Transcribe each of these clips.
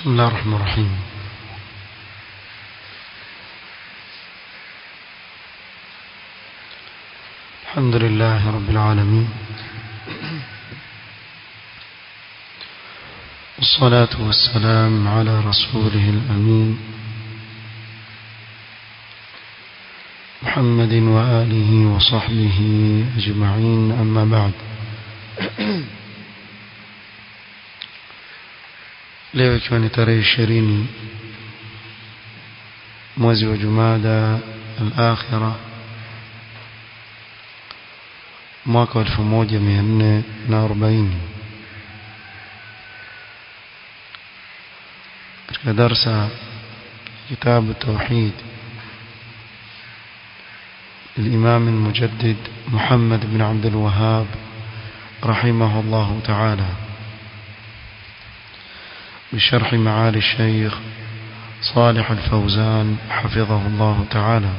بسم الله الرحمن الرحيم الحمد لله رب العالمين والصلاة والسلام على رسوله الأمين محمد وآله وصحبه أجمعين أما بعد leo ikiwa ni tarehe ishirini mwezi wa jumada al-akhira mwaka wa elfu moja mia nne na arobaini katika darsa kitabu tauhid الإمام المجدد محمد بن عبد الوهاب رحمه الله تعالى بشرح معالي الشيخ صالح الفوزان حفظه الله تعالى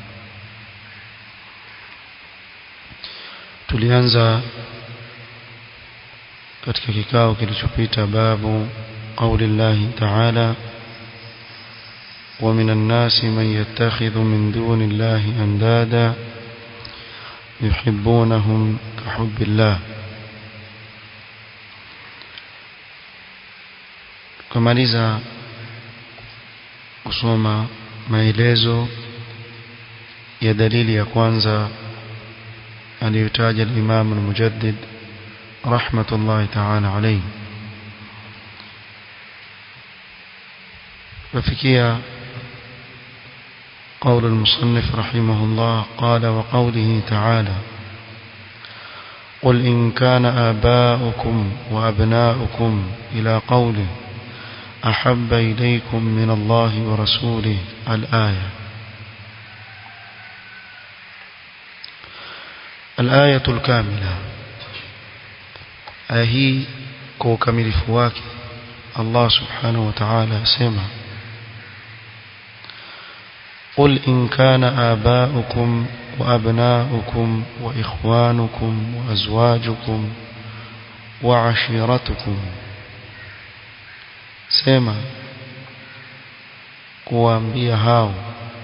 tulianza katika kikao kilichopita babu قول الله تعالى ومن الناس من يتخذ من دون الله أندادا يحبونهم كحب الله kumaliza kusoma maelezo ya dalili ya kwanza aliyotaja al-Imam al-Mujaddid rahmatullahi ta'ala alayhi وفكيا قول المصنف رحمه الله قال وقوله تعالى قل إن كان آباؤكم وأبناؤكم إلى قوله أحب إليكم من الله ورسوله الآية الآية الكاملة أهي كوكمل فواك الله سبحانه وتعالى سمع قل إن كان آباؤكم وأبناؤكم وإخوانكم وأزواجكم وعشيرتكم sema kuwaambia hao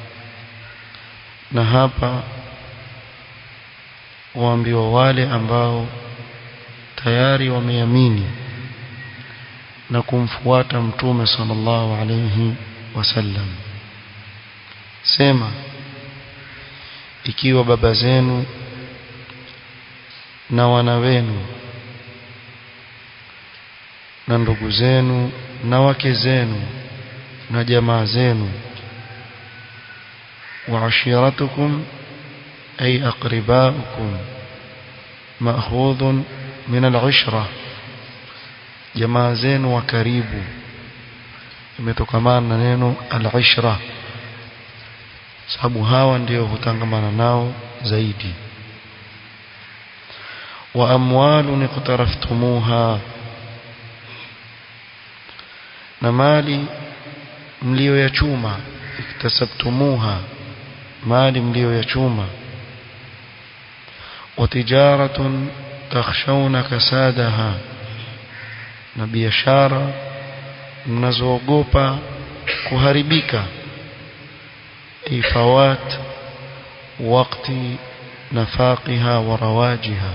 na hapa waambiwa wale ambao tayari wameamini na kumfuata mtume sallallahu alayhi wasallam sema ikiwa baba zenu na wana wenu na ndugu zenu na wake zenu na jamaa zenu wa ashiratukum ay aqribaukum ma'khudhun min al-ishra jamaa zenu wa karibu imetokamana na neno al-ishra sababu hawa ndio hutangamana nao zaidi wa amwalun iqtaraftumuha na mali mlioyachuma iktasabtumuha mali mlioyachuma wa tijaratun takhshawna kasadaha na biashara mnazoogopa kuharibika ifawat wakati nafaqiha wa rawajiha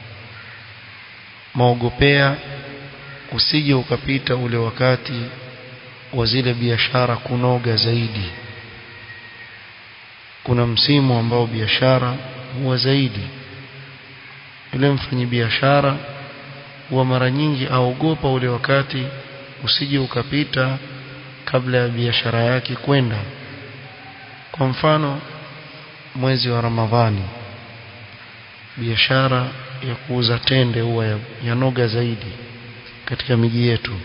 maogopea usije ukapita ule wakati wa zile biashara kunoga zaidi kuna msimu ambao biashara huwa zaidi yule mfanyi biashara huwa mara nyingi aogopa ule wakati usije ukapita kabla ya biashara yake kwenda kwa mfano mwezi wa Ramadhani biashara ya kuuza tende huwa yanoga zaidi katika miji yetu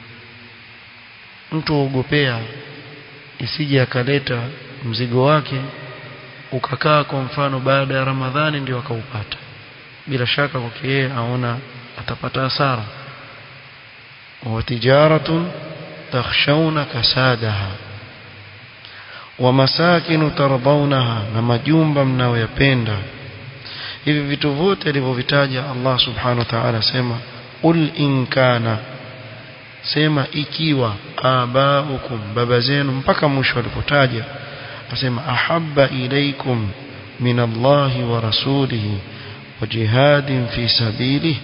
mtu aogopea isije akaleta mzigo wake ukakaa kwa mfano baada ya Ramadhani ndio akaupata bila shaka kwa yeye aona atapata hasara wa tijaratun takhshawna kasadaha wa masakinu tardawnaha na majumba mnayoyapenda hivi vitu vyote alivyovitaja Allah subhanahu wa ta'ala sema qul in kana sema ikiwa abaukum baba zenu mpaka mwisho alipotaja asema ahabba ilaikum min Allahi wa rasulihi wa jihadin fi sabilihi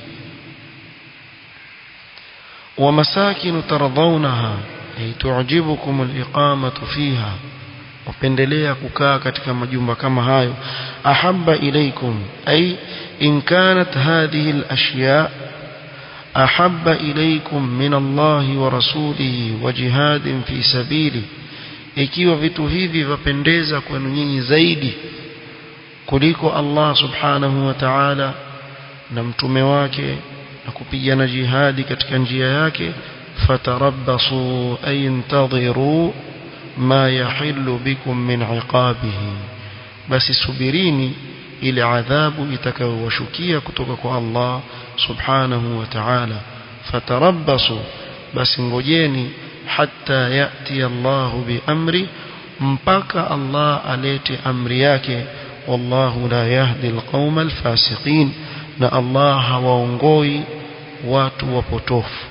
ومساكن ترضونها أي تعجبكم الإقامة فيها wapendelea kukaa katika majumba kama hayo ahabba ilaikum ay in kanat hadhihi al-ashya ahabba ilaikum min Allah wa rasulihi wa jihadin fi sabili ikiwa vitu hivi vapendeza kwenu nyinyi zaidi kuliko Allah subhanahu wa ta'ala na mtume wake na kupigana jihadi katika njia yake fatarabbasu ay intadhiru ma yahillu bikum min iqabihi basi subirini ile adhabu itakayowashukia kutoka kwa Allah subhanahu wa ta'ala fatarabbasu basi ngojeni hatta yati Allah biamri mpaka Allah alete amri yake wallahu la yahdi alqauma alfasiqin na Allah hawaongoi watu wapotofu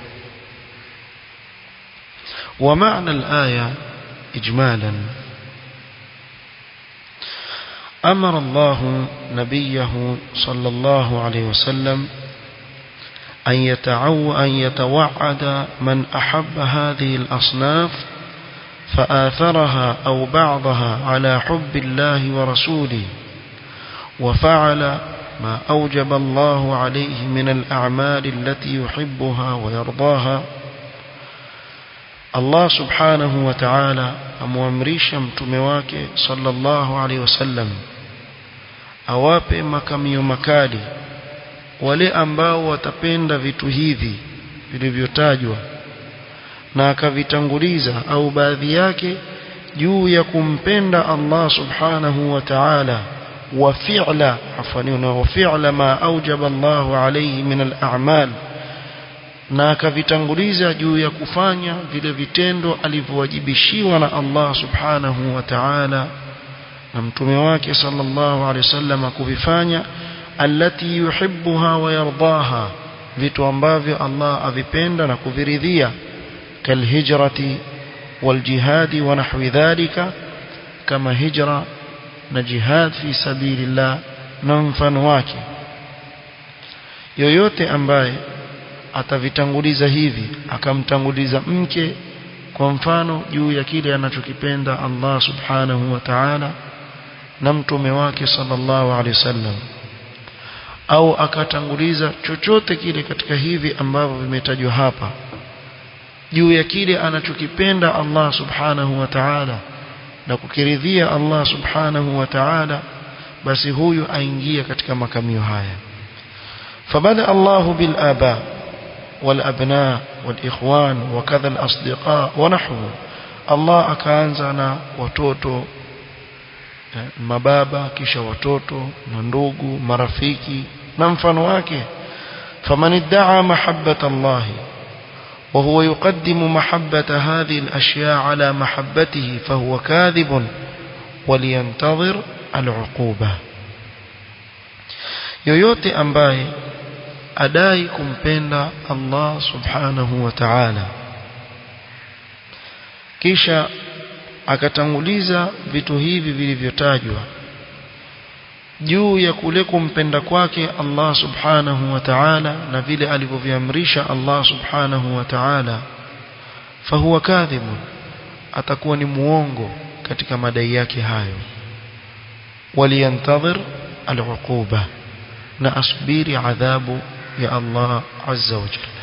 ومعنى الآية إجمالا أمر الله نبيه صلى الله عليه وسلم أن, يتعو أن يتوعد من أحب هذه الأصناف فآثرها أو بعضها على حب الله ورسوله وفعل ما أوجب الله عليه من الأعمال التي يحبها ويرضاها Allah subhanahu wa ta'ala amuamrisha mtume wake sallallahu alaihi wasallam awape makamio makali wale ambao watapenda vitu hivi vilivyotajwa na akavitanguliza au baadhi yake juu ya kumpenda Allah subhanahu wa ta'ala wa fi'la afani wa fi'la ma aujaba Allah alayhi min al-a'mal na akavitanguliza juu ya kufanya vile vitendo alivyowajibishiwa na Allah subhanahu wa ta'ala na mtume wake sallallahu alaihi wasallam kuvifanya allati yuhibbuha wa yardaha vitu ambavyo Allah avipenda na kuviridhia kalhijrati waljihadi wa nahwi dhalika kama hijra na jihad fi sabilillah na mfano wake yoyote ambaye atavitanguliza hivi akamtanguliza mke kwa mfano juu ya kile anachokipenda Allah subhanahu wa ta'ala na mtume wake sallallahu alaihi wasallam au akatanguliza chochote kile katika hivi ambavyo vimetajwa hapa juu ya kile anachokipenda Allah subhanahu wa ta'ala na kukiridhia Allah subhanahu wa ta'ala basi huyu aingia katika makamio haya fabada Allahu bil aba والأبناء والإخوان وكذا الأصدقاء ونحوه الله akaanza na watoto mababa kisha watoto na ndugu marafiki na mfano wake faman idda'a mahabbata Allah وهو يقدم محبة هذه الأشياء على محبته فهو كاذب ولينتظر العقوبة yoyote ambaye adai kumpenda Allah subhanahu wa ta'ala kisha akatanguliza vitu hivi vilivyotajwa juu ya kule kumpenda kwake Allah subhanahu wa ta'ala na vile alivyoviamrisha Allah subhanahu wa ta'ala fahuwa kadhibun atakuwa ni muongo katika madai yake hayo waliyantadhir al'uquba na asubiri adhabu ya Allah azza wa jalla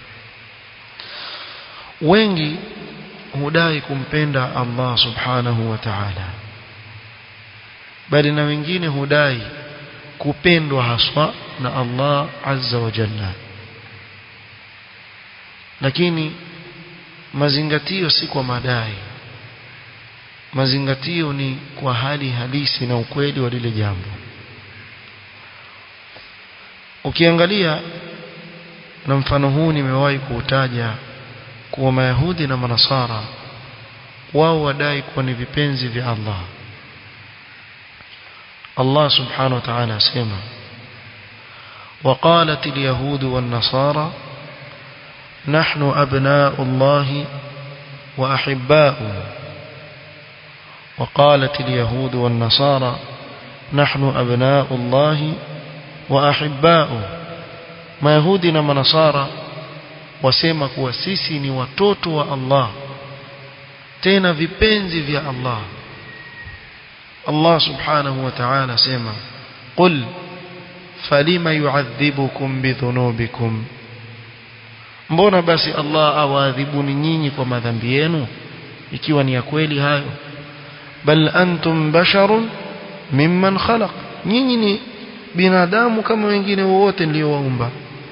wengi hudai kumpenda Allah subhanahu wa ta'ala bali na wengine hudai kupendwa haswa na Allah azza wa jalla lakini mazingatio si kwa madai mazingatio ni kwa hali halisi na ukweli wa lile jambo ukiangalia na mfano huu nimewahi kuutaja kuwa mayahudi na manasara wao wadai kuwa ni vipenzi vya Allah Allah subhanahu wa ta'ala asema وقالت اليهود والنصارى نحن أبناء الله وأحباؤه وقالت اليهود والنصارى نحن أبناء الله وأحباؤه ما يهودنا منصارى wasema kuwa sisi ni watoto wa Allah tena vipenzi vya Allah Allah subhanahu wa ta'ala sema qul falima yu'adhibukum bidhunubikum mbona basi Allah awaadhibuni nyinyi kwa madhambi yenu ikiwa ni ya kweli hayo bal antum basharun mimman khalaq nyinyi ni binadamu kama wengine wote niliowaumba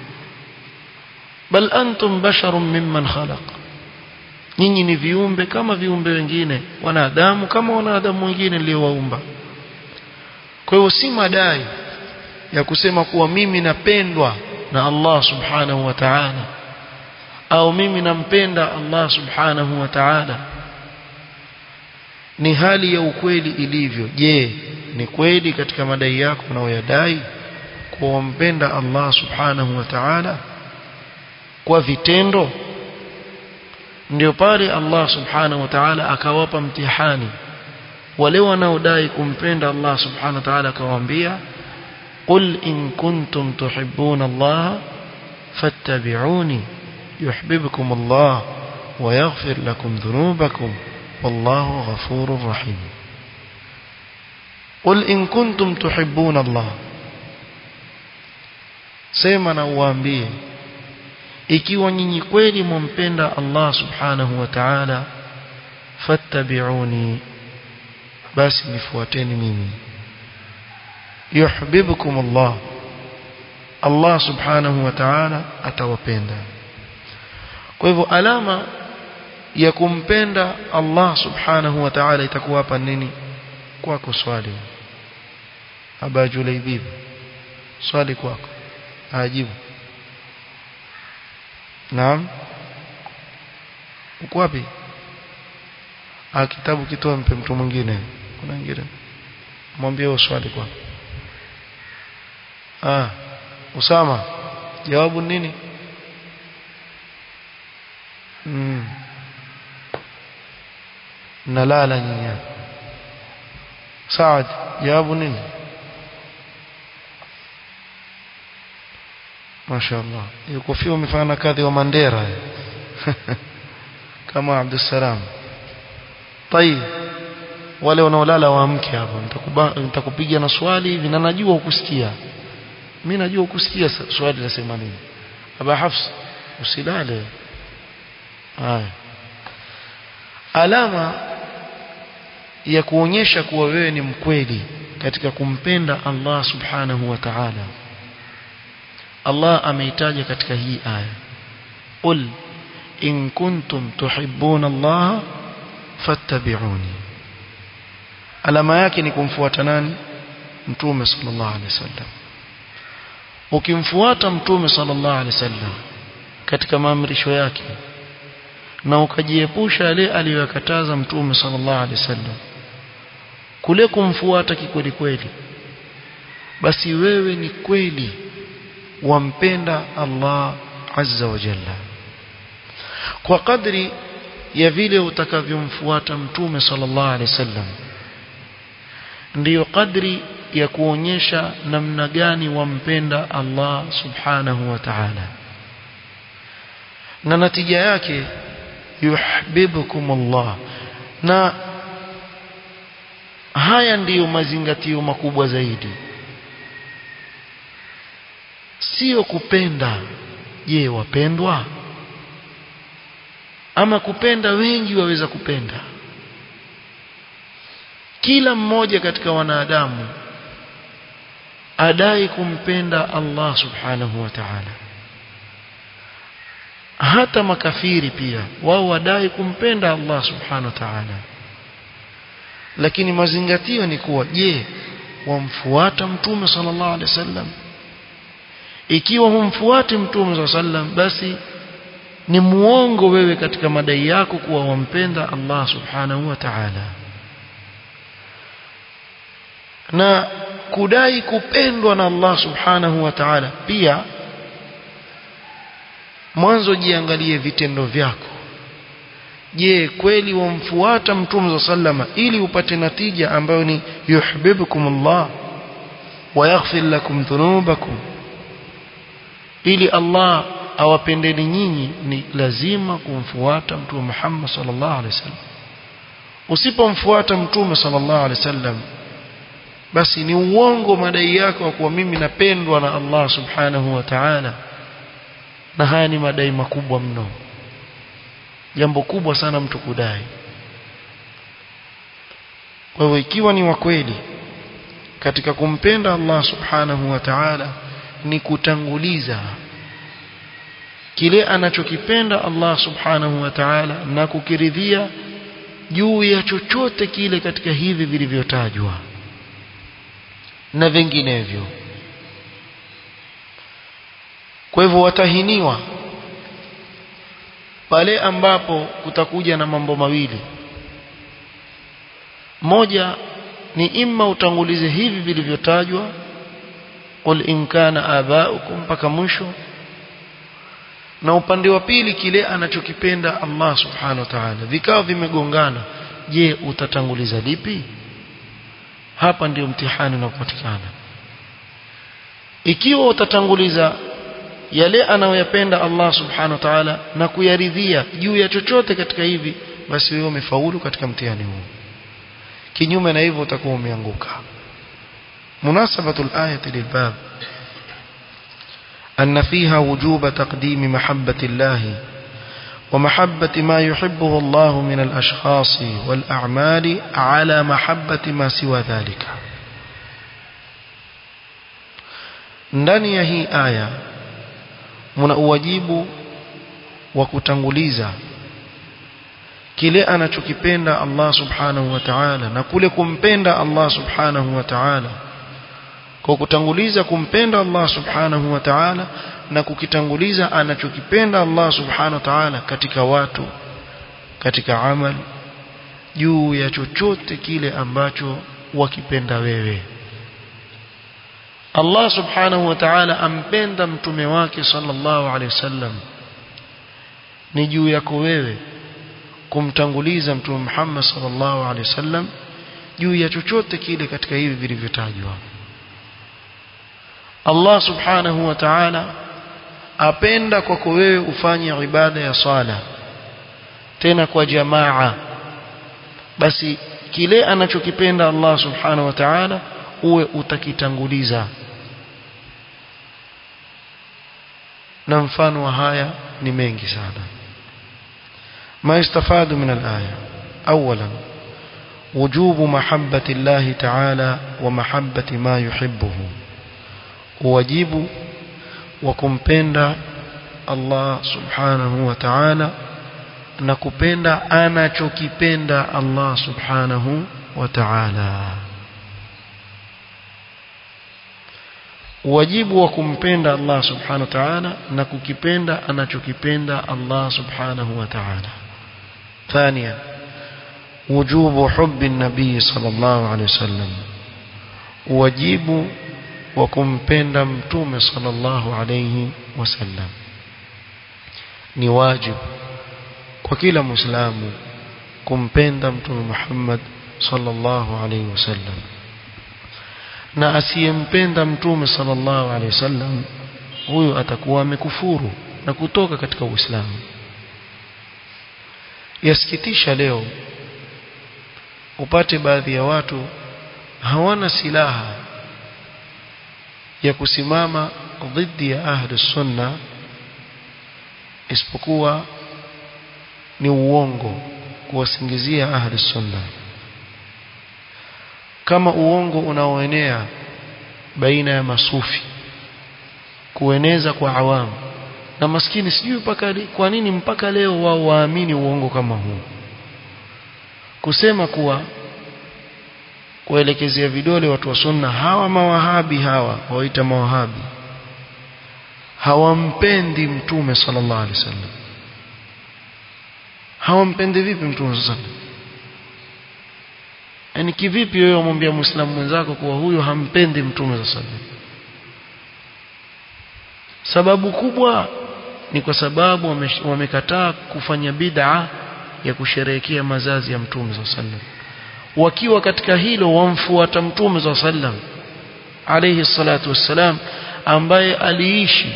bal antum basharun mimman khalaq nyinyi ni viumbe kama viumbe wengine wanadamu kama wanadamu wengine niliowaumba kwa hiyo si madai ya kusema kuwa mimi napendwa na Allah subhanahu wa ta'ala au mimi nampenda Allah subhanahu wa ta'ala ni hali ya ukweli ilivyo je ni kweli katika madai yako unayoyadai kumpenda Allah subhanahu wa ta'ala kwa vitendo ndio pale Allah subhanahu wa ta'ala akawapa mtihani wale wanaodai kumpenda Allah subhanahu wa ta'ala akawaambia qul in kuntum tuhibbuna Allah fattabi'uni yuhibbukum Allah wa yaghfir lakum dhunubakum wallahu ghafurur rahim qul in kuntum tuhibbuna Allah sema na uambie ikiwa nyinyi kweli mumpenda Allah subhanahu wa ta'ala fattabi'uni basi nifuateni mimi yuhibbukum Allah Allah subhanahu wa ta'ala atawapenda kwa hivyo alama ya kumpenda Allah subhanahu wa ta'ala itakuwa hapa nini kwako swali aba julaibib swali kwako ajibu Naam. Uko wapi? Ah kitabu kitoa mpe mtu mwingine. Kuna mwingine. Mwambie huo swali kwa. Ah, Usama. Jawabu nini? Mm. Nalala nyinyi. Saad, jawabu nini? mashaallah hiyo kofia umefanya na kadhi wa Mandera kama Abdussalam طيب wale wanaolala waamke hapo nitakupiga na swali hivi na najua ukusikia mimi najua ukusikia swali nasema nini aba hafs usilale haya alama ya kuonyesha kuwa wewe ni mkweli katika kumpenda Allah subhanahu wa ta'ala Allah ameitaja katika hii aya qul in kuntum tuhibbuna Allah fattabi'uni alama yake ni kumfuata nani mtume sallallahu alaihi wasallam ukimfuata mtume sallallahu alaihi wasallam katika maamrisho yake na ukajiepusha yale aliyokataza mtume sallallahu alaihi wasallam kule kumfuata kikweli kweli basi wewe ni kweli wampenda Allah azza wa jalla kwa kadri ya vile utakavyomfuata mtume sallallahu alaihi wasallam ndiyo kadri ya kuonyesha namna gani wampenda Allah subhanahu wa ta'ala na natija yake yuhibbukum Allah na haya ndiyo mazingatio makubwa zaidi sio kupenda je wapendwa ama kupenda wengi waweza kupenda kila mmoja katika wanadamu adai kumpenda Allah subhanahu wa ta'ala hata makafiri pia wao wadai kumpenda Allah subhanahu wa ta'ala lakini mazingatio ni kuwa je wamfuata mtume sallallahu alaihi wasallam ikiwa humfuati mtume sallallahu alaihi wasallam basi ni muongo wewe katika madai yako kuwa wampenda Allah subhanahu wa ta'ala na kudai kupendwa na Allah subhanahu wa ta'ala pia mwanzo jiangalie vitendo vyako je kweli wamfuata mtume sallama ili upate natija ambayo ni yuhibbukumullah wa yaghfir lakum dhunubakum ili Allah awapendeni nyinyi ni lazima kumfuata mtume Muhammad sallallahu alaihi wasallam usipomfuata mtume sallallahu alaihi wasallam basi ni uongo madai yako kuwa mimi napendwa na Allah subhanahu wa ta'ala na haya ni madai makubwa mno jambo kubwa sana mtu kudai kwa hivyo ikiwa ni wa kweli katika kumpenda Allah subhanahu wa ta'ala ni kutanguliza kile anachokipenda Allah subhanahu wa ta'ala na kukiridhia juu ya chochote kile katika hivi vilivyotajwa na vinginevyo kwa hivyo watahiniwa pale ambapo kutakuja na mambo mawili moja ni imma utangulize hivi vilivyotajwa qul in kana abaukum mpaka mwisho na upande wa pili kile anachokipenda Allah subhanahu wa ta'ala vikao vimegongana je utatanguliza lipi hapa ndio mtihani unapopatikana ikiwa utatanguliza yale anayoyapenda Allah subhanahu wa ta'ala na kuyaridhia juu ya chochote katika hivi basi wewe umefaulu katika mtihani huu kinyume na hivyo utakuwa umeanguka munasabatul ayati lilbab أن فيها وجوب تقديم محبة الله ومحبة ما يحبه الله من الأشخاص والأعمال على محبة ما سوى ذلك ndani ya hii aya mna uwajibu wa kutanguliza kile anachokipenda Allah subhanahu wa ta'ala na kule kumpenda Allah subhanahu wa ta'ala kwa kutanguliza kumpenda Allah subhanahu wa ta'ala na kukitanguliza anachokipenda Allah subhanahu wa ta'ala katika watu katika amal juu ya chochote kile ambacho wakipenda wewe Allah subhanahu wa ta'ala ampenda mtume wake sallallahu alaihi wasallam ni juu yako wewe kumtanguliza mtume Muhammad sallallahu alaihi wasallam juu ya chochote kile katika hivi vilivyotajwa Allah subhanahu wa ta'ala apenda kwako wewe ufanye ibada ya sala tena kwa jamaa basi kile anachokipenda Allah subhanahu wa ta'ala uwe utakitanguliza na mfano wa haya ni mengi sana ما يستفاد من الآية أولا وجوب محبة الله تعالى ومحبة ما يحبه wajibu wa kumpenda Allah subhanahu wa ta'ala na kupenda anachokipenda Allah subhanahu wa ta'ala wajibu wa kumpenda Allah subhanahu wa ta'ala na kukipenda anachokipenda Allah subhanahu wa ta'ala ثانيا وجوب حب النبي صلى الله عليه وسلم wajibu wa kumpenda mtume sallallahu alayhi wasallam ni wajibu kwa kila muislamu kumpenda mtume Muhammad sallallahu alayhi wasallam na asiyempenda mtume sallallahu alayhi wasallam huyo atakuwa amekufuru na kutoka katika uislamu yasikitisha leo upate baadhi ya watu hawana silaha ya kusimama dhidi ya ahli sunna isipokuwa ni uongo kuwasingizia ahli sunna kama uongo unaoenea baina ya masufi kueneza kwa awamu na maskini sijui mpaka kwa nini mpaka leo wao waamini uongo kama huu kusema kuwa kuelekezea vidole watu wa sunna hawa mawahabi hawa waita mawahabi hawampendi mtume sallallahu alaihi wasallam hawampendi vipi mtume sallallahu alaihi wasallam yani kivipi wewe umwambia muislamu mwenzako kuwa huyo hampendi mtume sallallahu alaihi wasallam sababu kubwa ni kwa sababu wamekataa kufanya bid'a ya kusherehekea mazazi ya mtume sallam wakiwa katika hilo wamfuata mtume sallam alayhi salatu wassalam ambaye aliishi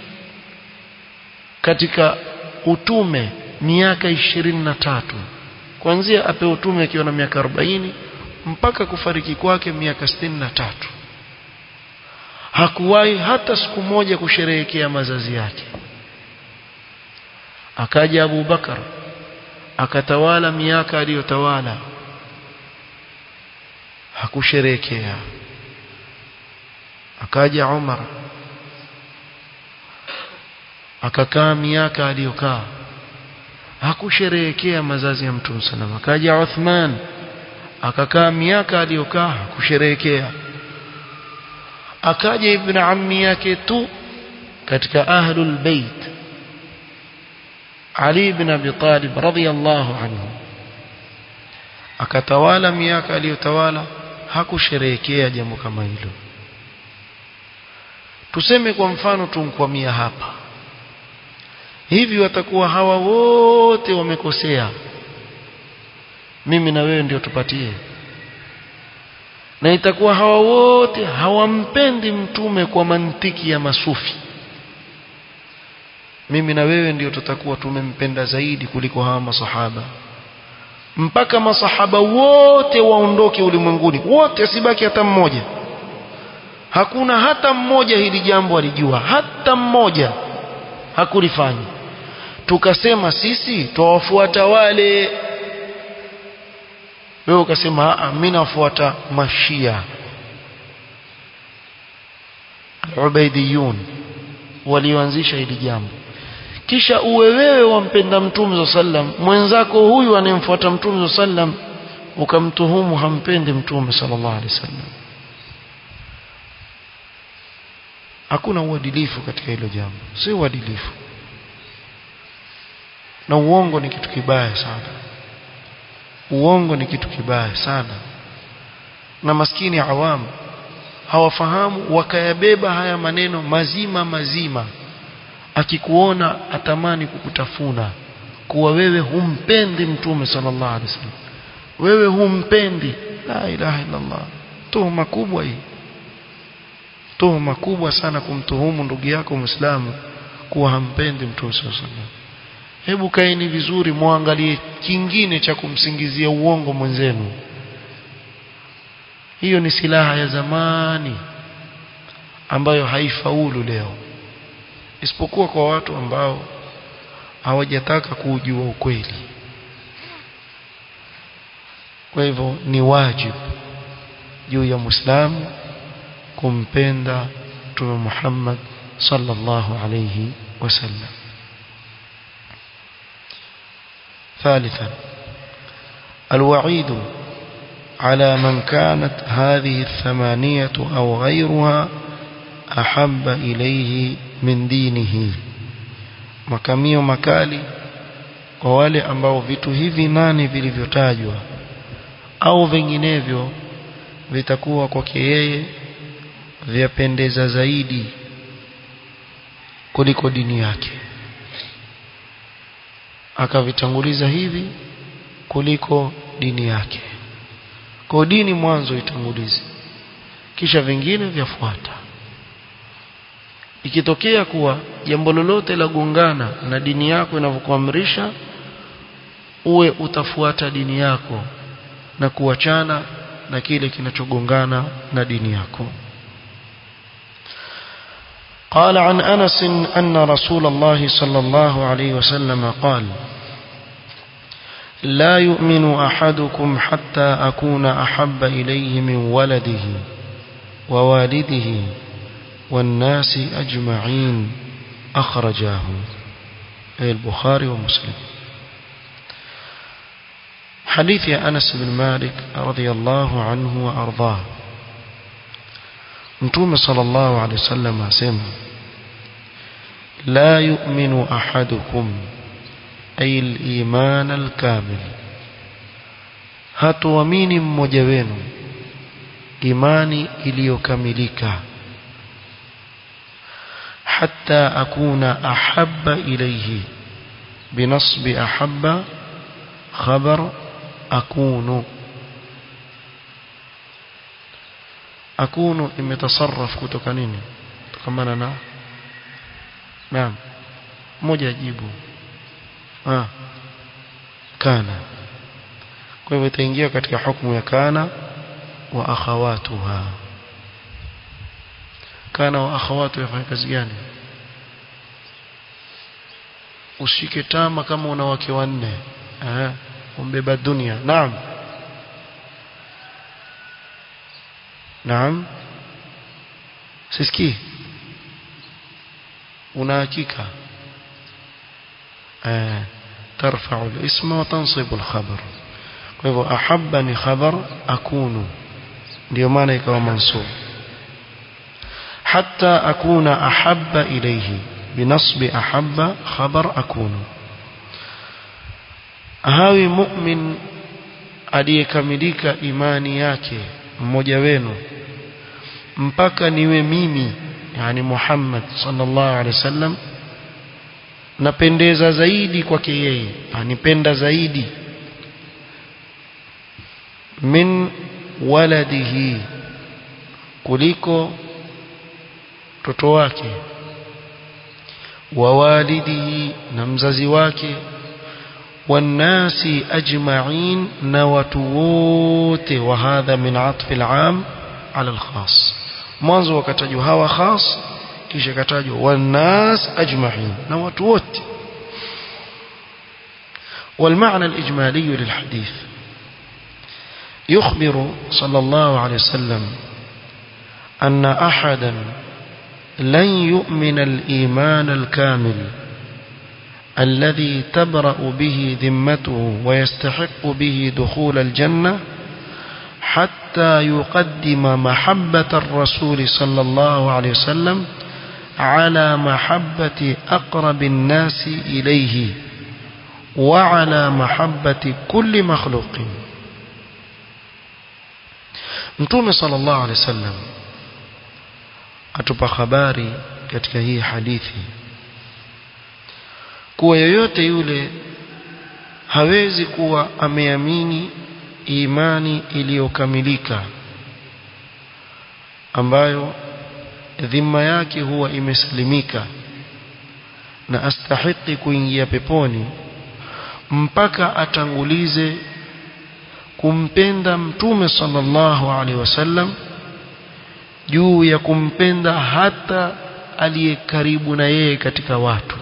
katika utume miaka ishirini na tatu kuanzia ape utume akiwa na miaka 40 mpaka kufariki kwake miaka sitini na tatu hakuwahi hata siku moja kusherehekea mazazi yake akaja Abu Bakar akatawala miaka aliyotawala hakusherehekea akaja Umar akakaa miaka aliyokaa hakusherehekea mazazi ya Mtume sallam akaja Uthman akakaa miaka aliyokaa hakusherehekea akaja ibn ammi yake tu katika ahlul bait Ali ibn Abi Talib radhiyallahu anhu akatawala miaka aliyotawala hakusherehekea jambo kama hilo tuseme kwa mfano tumkwamia hapa hivi watakuwa hawa wote wamekosea mimi na wewe ndio tupatie na itakuwa hawa wote hawampendi mtume kwa mantiki ya masufi mimi na wewe ndio tutakuwa tumempenda zaidi kuliko hawa masahaba mpaka masahaba wote waondoke ulimwenguni wote asibaki hata mmoja hakuna hata mmoja hili jambo alijua hata mmoja hakulifanya tukasema sisi twawafuata wale wewe ukasema mimi nafuata mashia ubaidiyun walioanzisha hili jambo kisha uwe wewe wampenda mtume sallam mwenzako huyu anemfuata mtume sallam ukamtuhumu hampendi mtume sallallahu alaihi wasallam hakuna uadilifu katika hilo jambo si uadilifu na uongo ni kitu kibaya sana uongo ni kitu kibaya sana na maskini awamu hawafahamu wakayabeba haya maneno mazima mazima akikuona atamani kukutafuna kuwa wewe humpendi mtume sallallahu alaihi wasallam wewe humpendi la ilaha illa Allah tuhuma kubwa hii tuhuma kubwa sana kumtuhumu ndugu yako muislamu kuwa hampendi mtume sallallahu alaihi wasallam hebu kaeni vizuri muangalie kingine cha kumsingizia uongo mwenzenu hiyo ni silaha ya zamani ambayo haifaulu leo isipokuwa kwa watu ambao hawajataka kujua ukweli kwa hivyo ni wajibu juu ya muislamu kumpenda Mtume Muhammad sallallahu alayhi wasallam ثالثا الوعيد على من كانت هذه الثمانية أو غيرها أحب إليه من دينه makamio makali kwa wale ambao vitu hivi nane vilivyotajwa au vinginevyo vitakuwa kwake yeye vyapendeza zaidi kuliko dini yake akavitanguliza hivi kuliko dini yake kwa dini mwanzo itangulize kisha vingine vyafuata ikitokea kuwa jambo lolote la gongana na dini yako inavyokuamrisha uwe utafuata dini yako na kuachana na kile kinachogongana na dini yako قال عن أنس أن رسول الله صلى الله عليه وسلم قال لا يؤمن أحدكم حتى أكون أحب إليه من ولده ووالده والناس أجمعين أخرجاه أي البخاري ومسلم حديث أنس بن مالك رضي الله عنه وأرضاه متوم صلى الله عليه وسلم أسمى لا يؤمن أحدكم أي الإيمان الكامل hatuamini mmoja wenu imani iliyokamilika hatta akuna ahabba ilayhi binasbi ahabba khabar akunu akunu imetasarraf kutoka nini kutokana na naam moja ajibu ah kana kwa hivyo itaingia katika hukumu ya kana wa akhawatuha kana wa akhawatu yafanya kazi gani ushike tama kama una wake wanne eh umbeba dunia naam naam sisikii una hakika eh ترفع الاسم وتنصب الخبر kwa hivyo ahabba ni khabar akunu ndio maana ikawa mansub hatta akuna ahabba ilayhi binasbi ahabba khabar akunu hawi mu'min aliyekamilika imani yake mmoja wenu mpaka niwe mimi yani Muhammad sallallahu alaihi wasallam napendeza zaidi kwake yeye anipenda zaidi min waladihi kuliko mtoto wake wa walidihi na mzazi wake والناس أجمعين نواتووت وهذا من عطف العام على الخاص mwanzo wakatajwa hawa khas kisha katajwa والناس أجمعين نواتووت والمعنى الإجمالي للحديث يخبر صلى الله عليه وسلم أن أحدا لن يؤمن الإيمان الكامل الذي تبرأ به ذمته ويستحق به دخول الجنة حتى يقدم محبة الرسول صلى الله عليه وسلم على محبة أقرب الناس إليه وعلى محبة كل مخلوق Mtume sallallahu alaihi wasallam atupa habari katika hii hadithi kuwa yoyote yule hawezi kuwa ameamini imani iliyokamilika ambayo dhima yake huwa imesalimika na astahiki kuingia peponi mpaka atangulize kumpenda mtume sallallahu alaihi wasallam juu ya kumpenda hata aliye karibu na yeye katika watu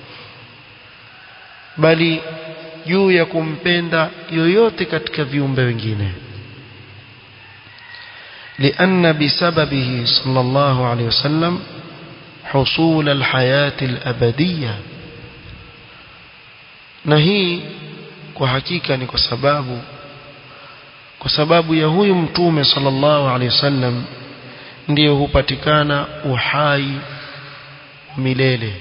bali juu ya kumpenda yoyote katika viumbe wengine لأن بسببه صلى الله عليه وسلم حصول الحياة الأبدية نهي وحقيقة ni kwa sababu kwa sababu ya huyu mtume sallallahu alaihi wasallam ndiyo hupatikana uhai milele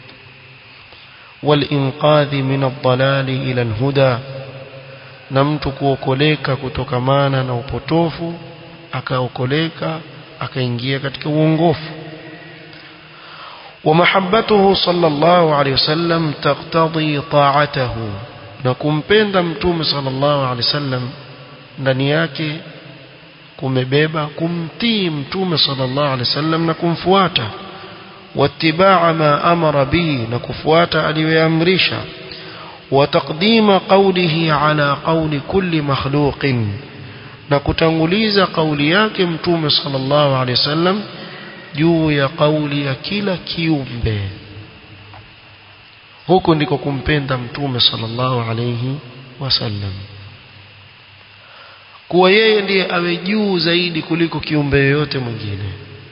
walinqadhi min ad-dalali ila al-huda na mtu kuokoleka kutokamana na upotofu akaokoleka akaingia katika uongofu ومحبته صلى الله عليه وسلم تقتضي طاعته na kumpenda mtume sallallahu alaihi wasallam ndani yake kumebeba kumtii mtume sallallahu alaihi wasallam na kumfuata watibaa ma amara bihi na kufuata aliyoamrisha وتقديم قوله على قول كل مخلوق na kutanguliza kauli yake mtume sallallahu alaihi wasallam juu ya kauli ya kila kiumbe huko ndiko kumpenda mtume sallallahu alaihi wasallam kuwa yeye ndiye awe juu zaidi kuliko kiumbe yoyote mwingine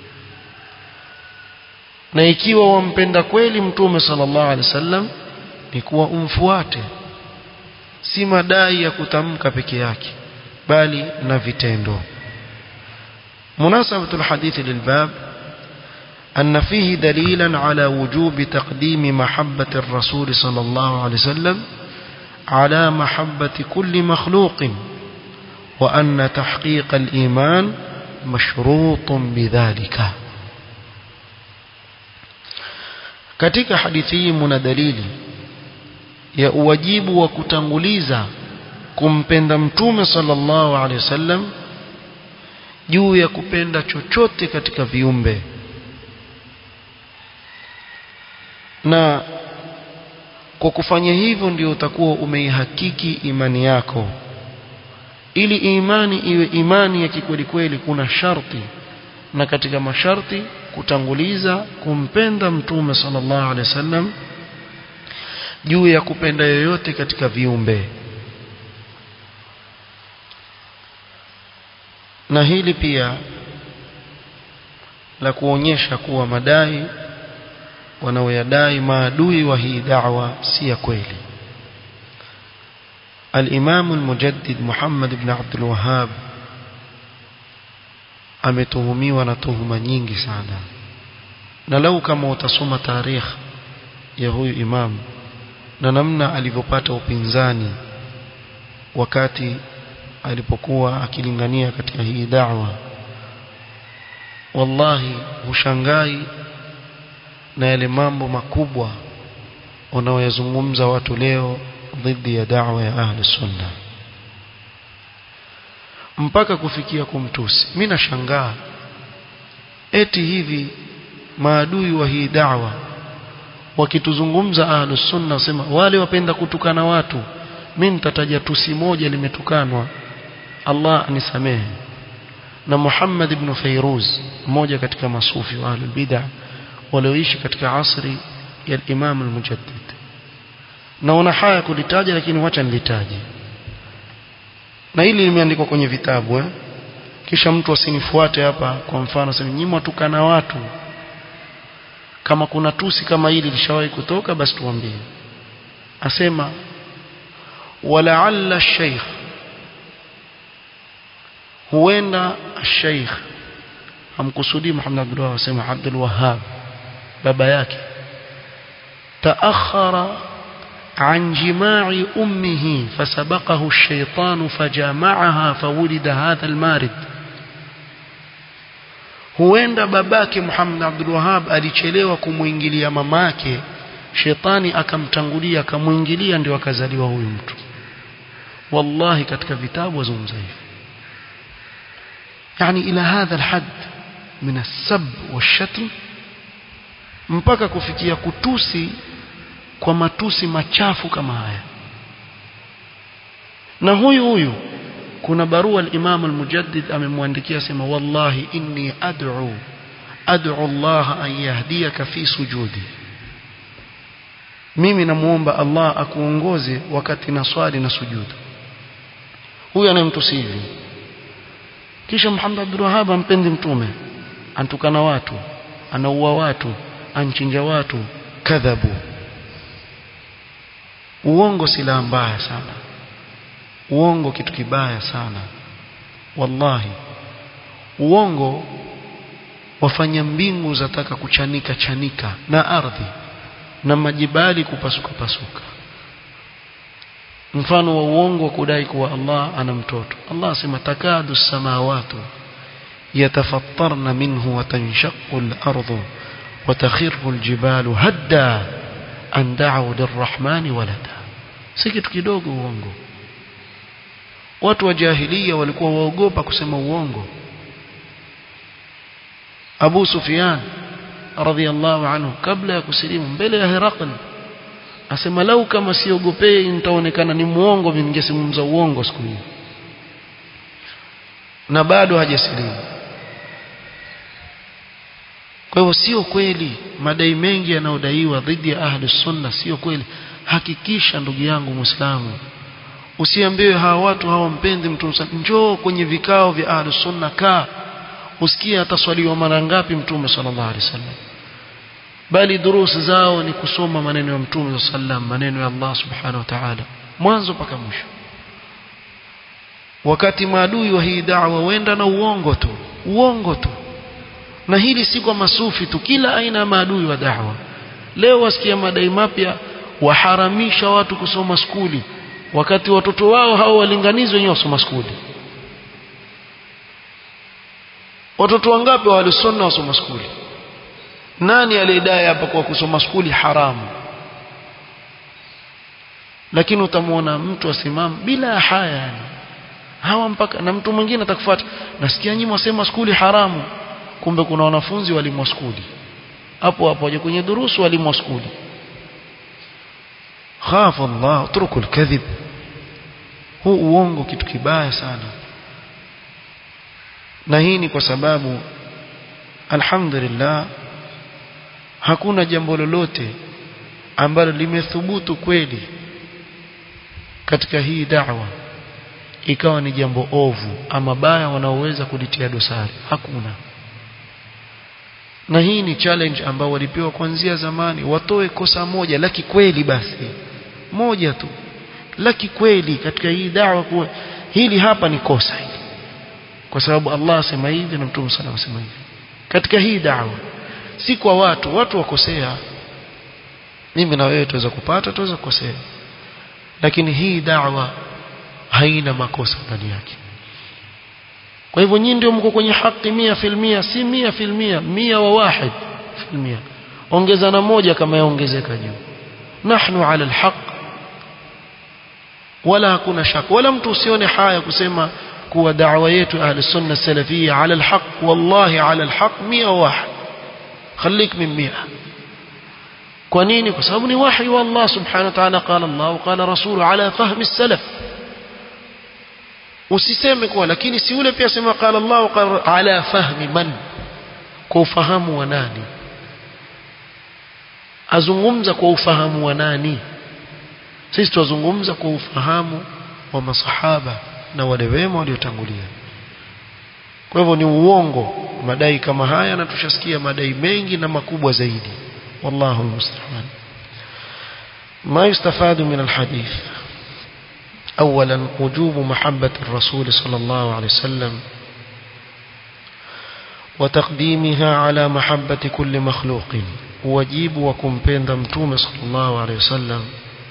na ikiwa wampenda kweli mtume sallallahu alaihi wasallam ni kuwa umfuate si madai ya kutamka peke yake bali na vitendo مناسبة الحديث للباب أن فيه دليلا على وجوب تقديم محبة الرسول صلى الله عليه وسلم على محبة كل مخلوق وأن تحقيق الإيمان مشروط بذلك katika hadithi hii muna dalili ya uwajibu wa kutanguliza kumpenda mtume sallallahu alaihi wasallam juu ya kupenda chochote katika viumbe na kwa kufanya hivyo ndio utakuwa umeihakiki imani yako ili imani iwe imani ya kikweli kweli kuna sharti na katika masharti kutanguliza kumpenda mtume sallallahu alaihi wasallam juu ya kupenda yoyote katika viumbe na hili pia la kuonyesha kuwa madai wanaoyadai maadui wa hii da'wa si ya kweli الإمام المجدد محمد بن عبد الوهاب ametuhumiwa na tuhuma nyingi sana na lau kama utasoma tarikh ya huyu imam na namna alivyopata upinzani wakati alipokuwa akilingania katika hii da'wa wallahi hushangai na yale mambo makubwa wanaoyazungumza watu leo dhidi ya da'wa ya ahli sunna mpaka kufikia kumtusi mimi nashangaa eti hivi maadui wa hii da'wa wakituzungumza ahli sunna wasema wale wapenda kutukana watu mimi nitataja tusi moja limetukanwa Allah anisamehe na Muhammad ibn Fairuz mmoja katika masufi wa ahlul bid'ah walioishi katika asri ya Imam al-Mujaddid naona haya kulitaja lakini wacha nilitaje na hili limeandikwa kwenye vitabu eh? kisha mtu asinifuate hapa kwa mfano sema nyinyi mwatukana watu kama kuna tusi kama hili lishawahi kutoka basi tuambie asema walaalla sheikh huenda sheikh hamkusudi Muhammad Abdullah asema Abdul Wahhab baba yake taakhara عن جماع أمه فسبقه الشيطان فجامعها فولد هذا المارد huenda babake Muhammad Abdul Wahhab alichelewa kumuingilia mamake shetani akamtangulia akamuingilia ndio akazaliwa huyu mtu wallahi katika vitabu wazungumza hivi yani ila hadha alhad min as-sab wash-shatm mpaka kufikia kutusi kwa matusi machafu kama haya na huyu huyu kuna barua al-Imam al-Mujaddid amemwandikia sema wallahi inni ad'u ad'u Allah an yahdiyaka fi sujudi mimi namuomba Allah akuongoze wakati na swali na sujudu huyu anayemtusi hivi kisha Muhammad Abdul Wahhab ampendi mtume antukana watu anaua watu anchinja watu kadhabu uongo silaha mbaya sana uongo kitu kibaya sana wallahi uongo wafanya mbingu zataka kuchanika chanika na ardhi na majibali kupasuka pasuka mfano wa uongo wa kudai kuwa Allah ana mtoto Allah asema takadu samawatu yatafattarna minhu wa tanshaqqu al-ardu wa takhirru al-jibalu hadda an da'u lirrahmani walada si kitu kidogo uongo watu wa jahiliya walikuwa waogopa kusema uongo Abu Sufyan radhiallahu anhu kabla ya kusilimu mbele ya Herakl asema lau kama siogopei nitaonekana ni muongo ningesimumza uongo siku hiyo na bado hajasilimu kwa hivyo sio kweli madai mengi yanayodaiwa dhidi ya ahli sunna sio kweli hakikisha ndugu yangu muislamu usiambiwe hawa watu hawampendi mtume njoo kwenye vikao vya ahli sunna kaa usikie ataswaliwa mara ngapi mtume sallallahu alaihi wasallam bali durusi zao ni kusoma maneno ya mtume sallam maneno ya Allah subhanahu wa ta'ala mwanzo mpaka mwisho wakati maadui wa hii da'wa wenda na uongo tu uongo tu na hili si kwa masufi tu kila aina ya maadui wa da'wa leo wasikia madai mapya waharamisha watu kusoma skuli wakati watoto wao hao walinganizi wenyewe wasoma skuli watoto wangapi walisoma wasoma skuli nani aliyedai hapa kwa kusoma skuli haramu lakini utamwona mtu asimama bila haya yani hawa mpaka na mtu mwingine atakufuata nasikia nyinyi mwasema skuli haramu kumbe kuna wanafunzi walimu wa skuli hapo hapo waje kwenye durusu walimu wa skuli khafa Allah utruku alkadhib huu uongo kitu kibaya sana na hii ni kwa sababu alhamdulillah hakuna jambo lolote ambalo limethubutu kweli katika hii da'wa ikawa ni jambo ovu ama baya wanaoweza kulitia dosari hakuna na hii ni challenge ambao walipewa kuanzia zamani watoe kosa moja la kikweli basi moja tu la kikweli katika hii da'wa kuwa hili hapa ni kosa hili kwa sababu Allah asema hivi na Mtume sana asema hivi katika hii da'wa si kwa watu watu wakosea mimi na wewe tuweza kupata tuweza kukosea lakini hii da'wa haina makosa ndani yake kwa hivyo nyinyi ndio mko kwenye haki mia filmia si mia filmia mia wa wahid filmia ongeza na moja kama yaongezeka juu nahnu ala alhaq wala hakuna shaka wala mtu usione haya kusema kuwa da'wa yetu ahli sunna salafia ala alhaq wallahi ala alhaq mia wa wahid خليك من مئة kwa nini kwa sababu ni wahi wa Allah subhanahu wa ta'ala qala Allah qala rasulu ala fahmi salaf usiseme kwa lakini si yule pia sema qala Allah qala ala fahmi man kwa ufahamu wa nani azungumza kwa ufahamu wa nani sisi tuzungumza kwa ufahamu wa masahaba na wale wema waliotangulia kwa hivyo ni uongo madai kama haya na tushasikia madai mengi na makubwa zaidi والله المستعان ما يستفاد من الحديث أولا وجوب محبة الرسول صلى الله عليه وسلم وتقديمها على محبة كل مخلوق وجيب وكم بين دمتوم صلى الله عليه وسلم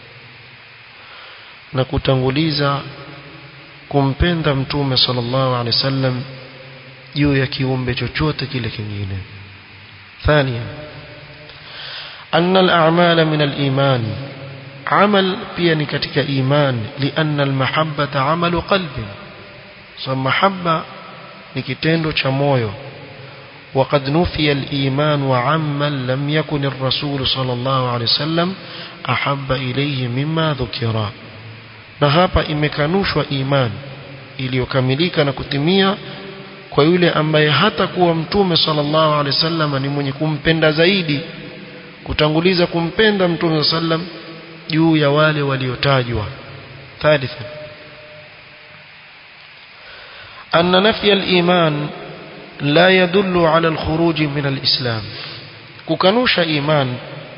نكتنغليزا kumpenda mtume sallallahu alaihi wasallam juu ya kiumbe chochote kile kingine ثانيا أن الأعمال من الإيمان عمل بيني كتك إيمان لأن المحبة عمل قلب فمحبة نكتندو شمويو وقد نفي الإيمان وعمن لم يكن الرسول صلى الله عليه وسلم أحب إليه مما ذكر na hapa imekanushwa iman iliyokamilika na kutimia kwa yule ambaye hata kuwa mtume sallallahu alaihi wasallam ni mwenye kumpenda zaidi kutanguliza kumpenda mtume sallam juu ya wale waliotajwa thalitha أن نفي الإيمان لا يدل على الخروج من الإسلام ككنوش إيمان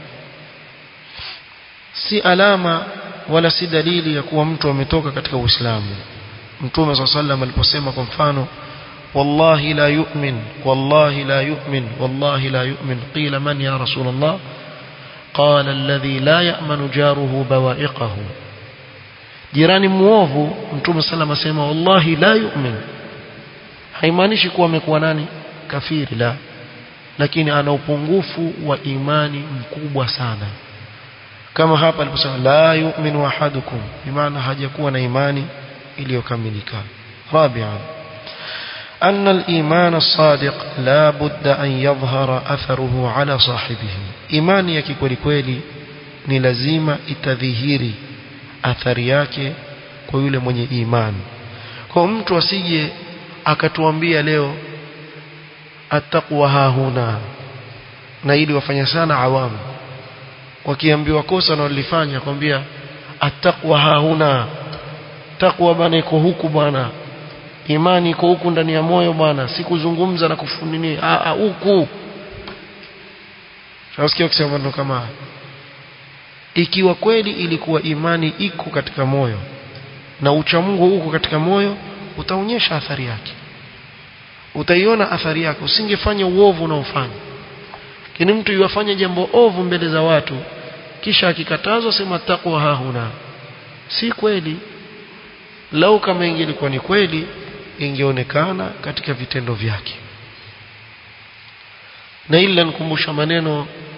si alama wala si dalili ya kuwa mtu ametoka katika Uislamu Mtume صلى الله عليه وسلم aliposema kwa mfano والله لا يؤمن والله لا يؤمن والله لا يؤمن قيل من يا رسول الله قال الذي لا يأمن جاره بوائقه jirani muovu mtume sallam asema wallahi la yu'min haimaanishi kuwa amekuwa nani kafiri la lakini ana upungufu wa imani mkubwa sana kama hapa aliposema la yu'minu ahadukum bimaana hajakuwa na imani iliyokamilika rabi'an أن الإيمان الصادق لا بد أن يظهر أثره على صاحبه إيمان يكي كولي كولي ni lazima itadhihiri athari yake kwa yule mwenye imani kwa mtu asije akatuambia leo attaqwa hahuna na ili wafanya sana awamu wakiambiwa kosa na walifanya kwambia attaqwa hahuna takwa bana iko huku bwana imani iko huku ndani ya moyo bwana si kuzungumza na kufunini a huku Shausikia kusema maneno kama haya ikiwa kweli ilikuwa imani iko katika moyo na uchamungu uko katika moyo utaonyesha athari yake utaiona athari yake usingefanya uovu unaofanya lakini mtu yuwafanya jambo ovu mbele za watu kisha akikatazwa sema takwa hahuna si kweli lau kama ingelikuwa ni kweli ingeonekana katika vitendo vyake na ili nikumbusha maneno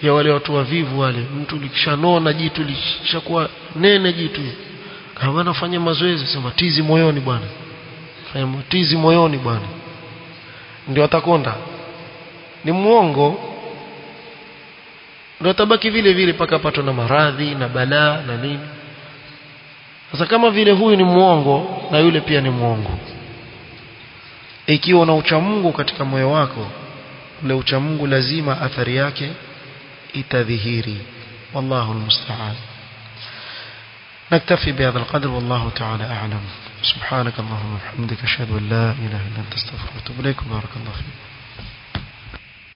ya wale watu wavivu wale mtu likishanona jitu lishakuwa nene jitu kama anafanya mazoezi sema tizi moyoni bwana fanya tizi moyoni bwana ndio atakonda ni muongo ndio atabaki vile vile paka patwa na maradhi na balaa na nini sasa kama vile huyu ni muongo na yule pia ni muongo ikiwa una uchamungu katika moyo wako ule uchamungu lazima athari yake itadhihiri wallahu almusta'an نكتفي بهذا القدر والله تعالى أعلم سبحانك اللهم وبحمدك أشهد أن لا إله إلا أنت استغفرك وأتوب إليك بارك الله فيك